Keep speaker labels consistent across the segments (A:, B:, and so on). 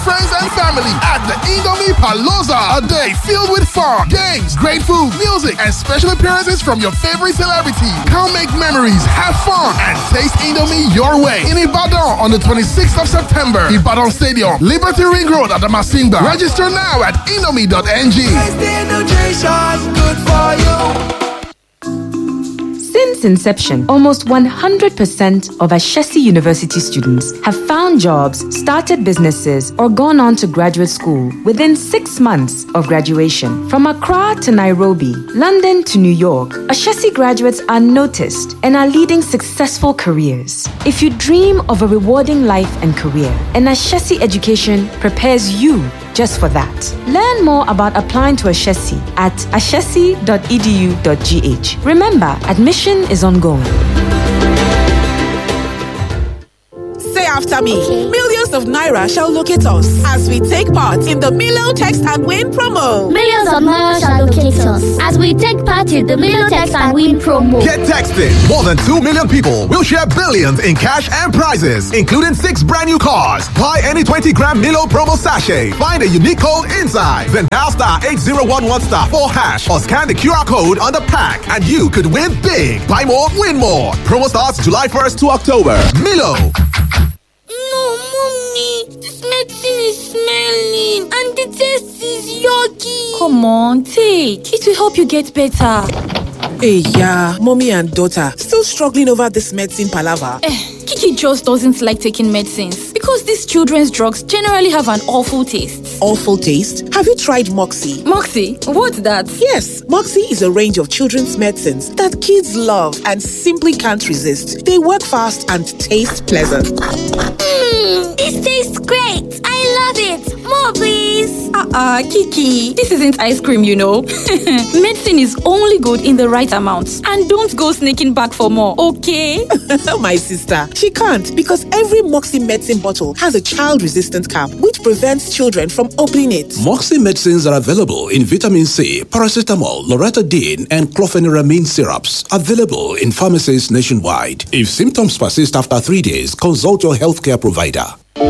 A: friends and family at the Indomie Palooza. A day filled with fun, games, great food, music, and special appearances from your favorite celebrities. Come make memories, have fun, and taste Indomie your way. In Ibadan on the 26th of September, Ibadan Stadium, Liberty Ring Road at the Masimba. Register now at indomie.ng.
B: Since inception, almost 100% of Ashesi University students have found jobs, started businesses, or gone on to graduate school within six months of graduation. From Accra to Nairobi, London to New York, Ashesi graduates are noticed and are leading successful careers. If you dream of a rewarding life and career, an Ashesi education prepares you just for that. Learn more about applying to Ashesi at ashesi.edu.gh. Remember, admission is ongoing.
C: Say after me. Millions of Naira shall locate us as we take part in the Milo Text and Win promo.
D: Millions of Naira shall locate us as we take part in the Milo Text and Win promo.
E: Get texted. More than 2 million people will share billions in cash and prizes, including six brand new cars. Buy any 20 gram Milo promo sachet. Find a unique code inside. Then dial star 8011 star 4 hash or scan the QR code on the pack and you could win big. Buy more, win more. Promo starts July 1st to October. Milo.
F: No, mommy, this medicine is smelling and the taste is yucky.
G: Come on, take. It will help you get better.
C: Hey, yeah, mommy and daughter still struggling over this medicine palaver.
G: Eh, Kiki just doesn't like taking medicines because these children's drugs generally have an awful taste.
C: Awful taste. Have you tried Moxie?
G: Moxie, what's that?
C: Yes, Moxie is a range of children's medicines that kids love and simply can't resist. They work fast and taste pleasant.
F: Mmm, this tastes great. I love it. More, please.
G: Uh-uh, Kiki. This isn't ice cream, you know. Medicine is only good in the right amounts. And don't go sneaking back for more, okay?
C: My sister, she can't because every Moxie medicine bottle has a child-resistant cap which prevents children from opening it.
H: Moxie medicines are available in vitamin C, paracetamol, loratadine, and clofeniramine syrups. Available in pharmacies nationwide. If symptoms persist after three days, consult your healthcare provider.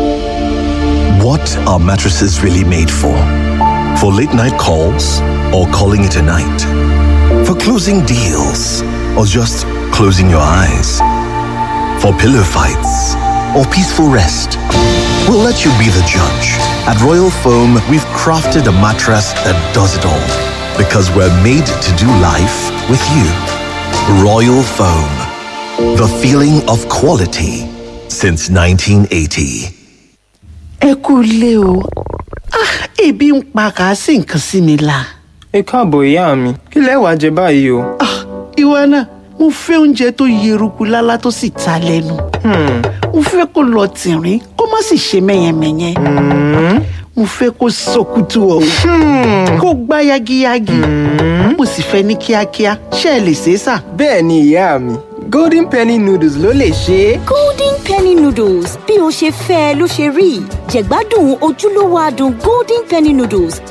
I: What are mattresses really made for? For late night calls or calling it a night? For closing deals or just closing your eyes? For pillow fights or peaceful rest? We'll let you be the judge. At Royal Foam, we've crafted a mattress that does it all because we're made to do life with you. Royal Foam, the feeling of quality since 1980.
J: ẹ kú ilé o Ah, ebi ń pa kàásì nǹkan sí mi la.
K: ẹ káàbọ̀ ìyá mi kí lẹ wàá jẹ báyìí o.
J: ìwọ náà mo fẹ́ oúnjẹ tó yeruku lálá tó sì ta lẹ́nu. mo fẹ́ kó lọ tìrín kó má sì ṣe mẹ́yẹmẹ́yẹ. mo fẹ́ kó sọkútù ọ̀hún kó gbá yagiyagi. mo sì fẹ́ ní kíákíá ṣé ẹ lè ṣe é sà.
K: bẹ́ẹ̀ ni ìyá mi golden penny noodles ló lè ṣe é.
L: golden penny noodles bí o ṣe fẹ́ ẹ ló ṣe rí jẹ̀gbádùn ojúlówó adùn golden penny noodles.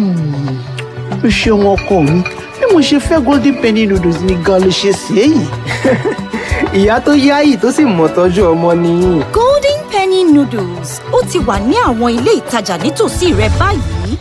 J: o ṣeun ọkọ mi bí mo ṣe fẹ́ golden penny noodles ni gan ló ṣe ṣe é yìí.
K: ìyá tó yáyì tó sì mọ̀ tọ́jú ọmọ nìyí.
L: golden penny noodles ó ti wà ní àwọn ilé ìtajà nítòsí rẹ báyìí.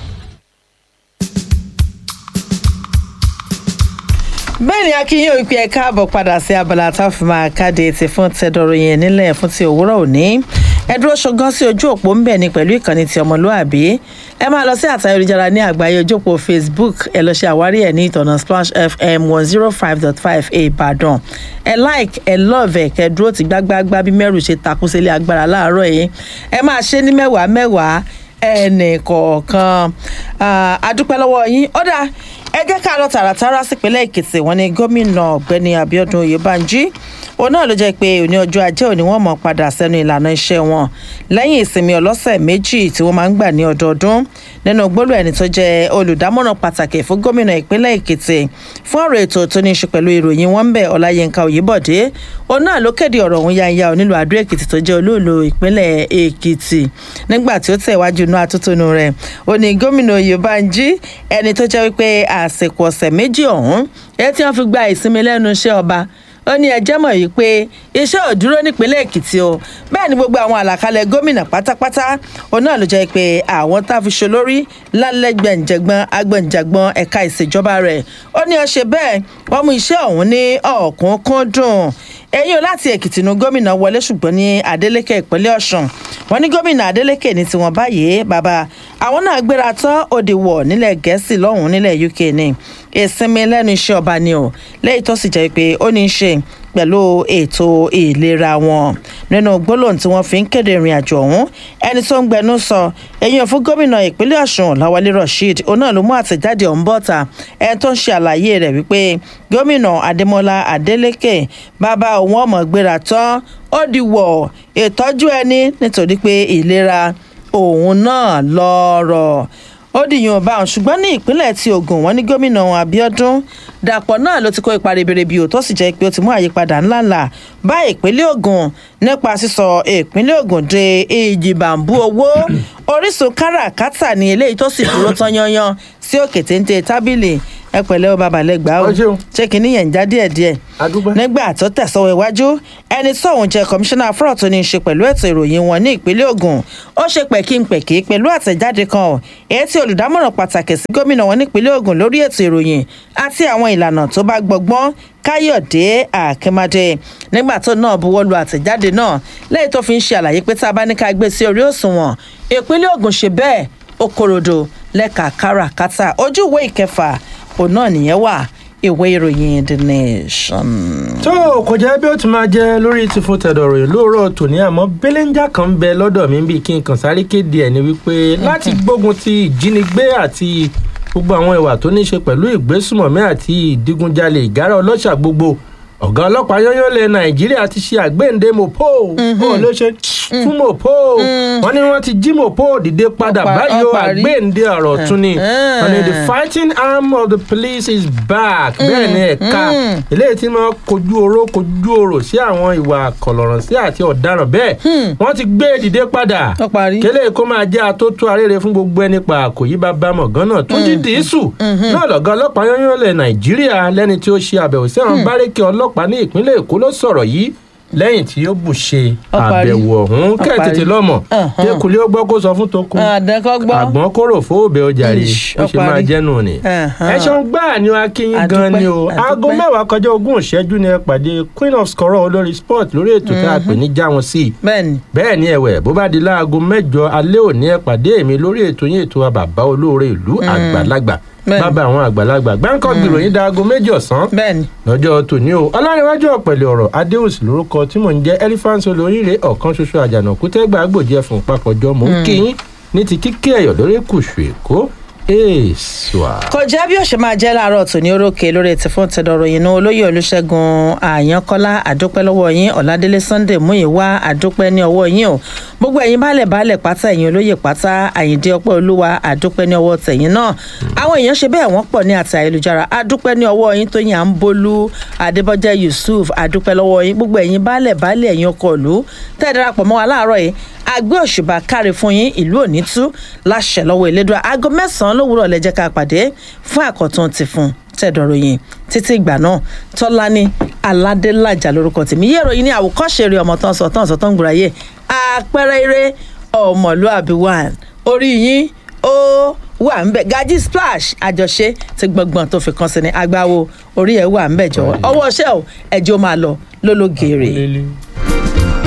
M: bẹ́ẹ̀ ni akínyìn òpin ẹ̀ káàbọ̀ padà sí abala tá a fi máa káde ti fún tẹ́dọ̀rọ̀ yẹn nílẹ̀ fún ti òwúrọ̀ òní ẹ dúró ṣọgán sí ojú òpó ń bẹ̀ ni pẹ̀lú ìkànnì ti ọmọlúàbí ẹ máa lọ sí àtayélujára ní àgbáyé ojú òpó facebook ẹ lọ ṣe àwárí ẹ ní ìtọ̀nà splash fm one zero five dot five ìbàdàn ẹ like ẹ love ẹ kẹ dúró ti gbágbágbá bí mẹ́rù ṣe takú sílé agbára láàárọ̀ yìí ẹ máa ṣe ní mẹ́wàá mẹ́wàá ẹnì kọ̀ọ̀kan adúpẹ́ lọ́wọ́ yín ó dáa ẹ jẹ́ ká lọ tààràtàrà sípínlẹ̀ èkìtì wọn ni gómìnà ọ̀gbẹ́ni abiodun oyèbánjí òun náà ló jẹ́ pé òní ọjọ́ ajé òní wọ́n mọ̀ padà sẹ́nu ìlànà iṣẹ́ wọn lẹ́yìn ìsinmi ọlọ́sẹ̀ méjì tí wọ́n máa ń gbà ní ọdọọdún nínú gbólú ẹni tó jẹ́ olùdámọ̀ràn pàtàkì fún gómìnà ìpínlẹ̀ èkìtì fún ọ̀rọ̀ ètò tó ní í ṣe pẹ̀lú ìròyìn wọn ń bẹ̀ ọláyínká òyìnbọ̀dé òun náà ló kéde ọ̀rọ̀ òun yáyá onílù àdó èkìtì tó jẹ́ olóòlù ìpínlẹ̀ èkìtì nígbà tí ó tẹ̀wájú inú atótónu rẹ̀ ó ní gómìnà oyèbánjí ẹni tó jẹ́ wípé àsìkò ọ̀sẹ̀ méjì ọ̀hún ẹ tí wọ́n fi gba ìsinmi lẹ́nu iṣẹ́ ọba ó ó ní ẹjẹ́ mọ̀ yìí pé iṣẹ́ ò dúró nípínlẹ̀ èkìtì o bẹ́ẹ̀ ni gbogbo àwọn àlàkalẹ̀ gómìnà pátápátá òun náà ló jẹ́ pé àwọn tá a fi ṣe lórí lálẹ́gbẹ̀ǹjẹ̀gbọ́n agbẹ̀ǹjàgbọ́n ẹ̀ka ìṣèjọba rẹ̀ ó ní ọṣẹ bẹ́ẹ̀ wọ́n mú iṣẹ́ ọ̀hún ní ọ̀kúnkúndùn ẹ̀yìn o láti èkìtì nu gómìnà wọlé ṣùgbọ́n ní adeleke ìpínlẹ̀ ọ̀sùn wọn ní gómìnà adeleke ní tiwọn báyìí bàbá àwọn náà gbéra tán òde wọ̀ nílẹ̀ gẹ̀ẹ́sì lọ́hùn-ún nílẹ̀ uk ní ìsinmi lẹ́nu iṣẹ́ ọba ni o lẹ́yìn tó sì jẹ́ pé ó ní í ṣe pẹ̀lú ètò ìlera wọn nínú gbólóhùn tí wọ́n fi ń kéde ìrìn àjò ọ̀hún ẹni tó ń gbẹnu sọ èyàn fún gómìnà ìpínlẹ̀ ọ̀sùn lawale rasheed òun náà ló mú àtẹ̀jáde ọ̀hún bọ́ta ẹni tó ń ṣe àlàyé rẹ̀ wípé gómìnà adémọlá adélèké bàbá òun ọmọ gbéra tán ó di wọ̀ ìtọ́jú ẹni nítorí pé ìlera òun náà lọ́rọ̀ ó dìyàn ọba ọ̀hún ṣùgbọ́n ní ìpínlẹ̀ tí ogun wọn ní gómìnà abiodun dàpọ̀ náà ló ti kó ipa ribiribi ò tó sì jẹ́ pé ó ti mú àyípadà ńláńlá bá ìpínlẹ̀ ogun nípa sísọ ìpínlẹ̀ ogun de ìjìbàǹbù owó orísun káràkátà ní eléyìí tó sì dúró tán yanyan sí òkè téńté tábìlì ẹ pẹ̀lẹ́ o babalẹ́gbà o ṣé kìíní yẹn ń já díẹ̀díẹ̀ nígbà tó tẹ̀sọ́wọ́ iwájú ẹni tóun jẹ́ kọmíṣánná fúrọ̀ tó ní í ṣe pẹ̀lú ètò ìròyìn wọn ní ìpínlẹ̀ ogun ó ṣe pẹ̀kínpẹ̀kí pẹ̀lú àtẹ̀jáde kan èyí tí olùdámọ̀ràn pàtàkì sí gómìnà wọn nípínlẹ̀ ogun lórí ètò ìròyìn àti àwọn ìlànà tó bá gbọgbọ́n káyọ̀dé àkèmádé nígbà tó náà buwọ́ lu àtẹ̀jáde náà lẹ́yìn tó fi ń ṣe àlàyé pé tá a bá ní ká gbé sí orí òṣùwọ̀n ìpínlẹ̀ ogun ṣe bẹ́ẹ̀ ó korodo lẹ́ka káràkátà ojú ìwé ìkẹfà òun náà nìyẹn wà ìwé ìròyìn the nation.
N: tó o kò jẹ́ bí ó ti máa jẹ́ lórí ti fún tẹ̀dọ̀ ròyìn lóòrọ̀ tòní àmọ́ belenja kan ń bẹ lọ́dọ̀ mi bíi kí n kàn sáré kéde ẹ̀ ni wípé láti gbógun ti ìjínigbé àti gbogbo àwọn ìwà tó ní í ṣe pẹ̀lú ìgbésùmọ̀mí àti ìdígunjalè ìgárá ọlọ́ṣà gbogbo ọ̀gá ọlọ́pàá yányán lẹ nàìjíríà ti ṣe àgbéǹde mopo bó ló ṣe fún mopo wọn ni wọn ti jí mopo dìde padà báyìí o àgbéǹde ọ̀rọ̀ tún ni wọn ni the fighting arm of the police is back bẹ́ẹ̀ ni ẹ̀ka eléyìí tí wọ́n kojú oró kojú oró sí àwọn ìwà kọ̀lọ̀rọ̀ sí àti ọ̀daràn bẹ́ẹ̀ wọ́n ti gbé dìde padà kélé kó máa jẹ́ atótó arére fún gbogbo ẹni pa kò yí bá bá mọ̀gán náà tó jí dìísù náà lọ́gá ọlọ́pàá yányán lẹ nàìjíríà lẹ́ni tí ó ṣe àbẹ̀wò sí àwọn bárékè ọlọ́pàá ọlọ́pàá ní ìpínlẹ̀ èkó ló sọ̀rọ̀ yìí lẹ́yìn tí ó bù ṣe àbẹ̀wò ọ̀hún kẹ́ tètè lọ́mọ tẹkùlé ó gbọ́ kó sọ fún tokun àgbọ̀n kóró fóòbẹ̀ ọjà rè ó ṣe máa jẹ́nu ni. ẹ̀ṣọ́ gbáà ni akínyìn gan ni o aago mẹ́wàá kọjá ogún ìṣẹ́jú ni ẹ pàdé queen of scorọ̀ olórí sport lórí ètò tá a pè ní já wọn sí i. bẹ́ẹ̀ ni ẹ̀wẹ̀ bó bá di láago mẹ́jọ alẹ́ òní ẹ pàdé èmi lórí ètò yín ètò àbàbá olóore ìlú àgbàlagbà bàbá àwọn àgbàlagbà gbáǹkọ́ gbìròyìn dáago méjì ọ̀sán lọ́jọ́ tòní o ọlárẹ̀wájú ọ̀pẹ̀lẹ̀ ọ̀rọ̀ adéhùsì lórúkọ tí mò ń jẹ́ elephant olóríire ọ̀kan ṣoṣo àjànàkú tẹ́gbà gbòdì ẹ̀fọn papọ̀jọ mò ń kí yín ní ti kíkẹ́ ẹ̀yọ̀ lórí kùsù èkó èèṣùà.
M: kò jẹ́ bí òṣè máa jẹ́ láàárọ̀ tòní orókè lórí ètò fún tẹ̀dọ̀rọ̀ yìí ní olóyè olùṣègùn àyànkọ́lá àdúpẹ́ lọ́wọ́ yín ọ̀làdélé sunday múyìwá àdúpẹ́ ní ọwọ́ yín o gbogbo ẹ̀yin baálẹ̀ baálẹ̀ pátá ẹ̀yin olóyè pátá àyíǹde ọpẹ́ olúwa àdúpẹ́ ní ọwọ́ tẹ̀yìn náà àwọn èèyàn ṣe bẹ́ẹ̀ wọ́n pọ̀ ní àti ayélujára àdúpẹ́ ní ọwọ́ yín tó yìn à ń bolú adébọ́jẹ́ yusuf àdúpẹ́ lọ́wọ́ yín gbogbo ẹ̀yin baálẹ̀ baálẹ̀ ẹ̀yin ọkọ̀ ìlú tẹ́ ẹ darapọ̀ mọ́ wa láàárọ̀ yìí àgbẹ̀ òṣùbà káre fún yín ìlú òní tú láṣẹ lọ́wọ́ ìlédùá aago mẹ́sàn-án lówùúrọ̀ lẹ́jẹ́ ká pàdé fún àkọ́tún ti fún tẹ̀dọ̀rọ̀ yìí títí ìgbà náà tọ́lání aládélájà lórúkọ tèmi yé ìròyìn ní àwòkọ́ṣe eré ọmọ tán sọ tán sọ tán gbúra yé àpẹẹrẹ eré ọmọlúàbí one orí yín ó wà ń bẹ gají splash àjọṣe ti gbọngbọn tó fi kan sí ni agbáwo orí ẹ wà ń bẹ jọwọ ọwọ ṣẹ o ẹjọ máa lọ lólógèrè.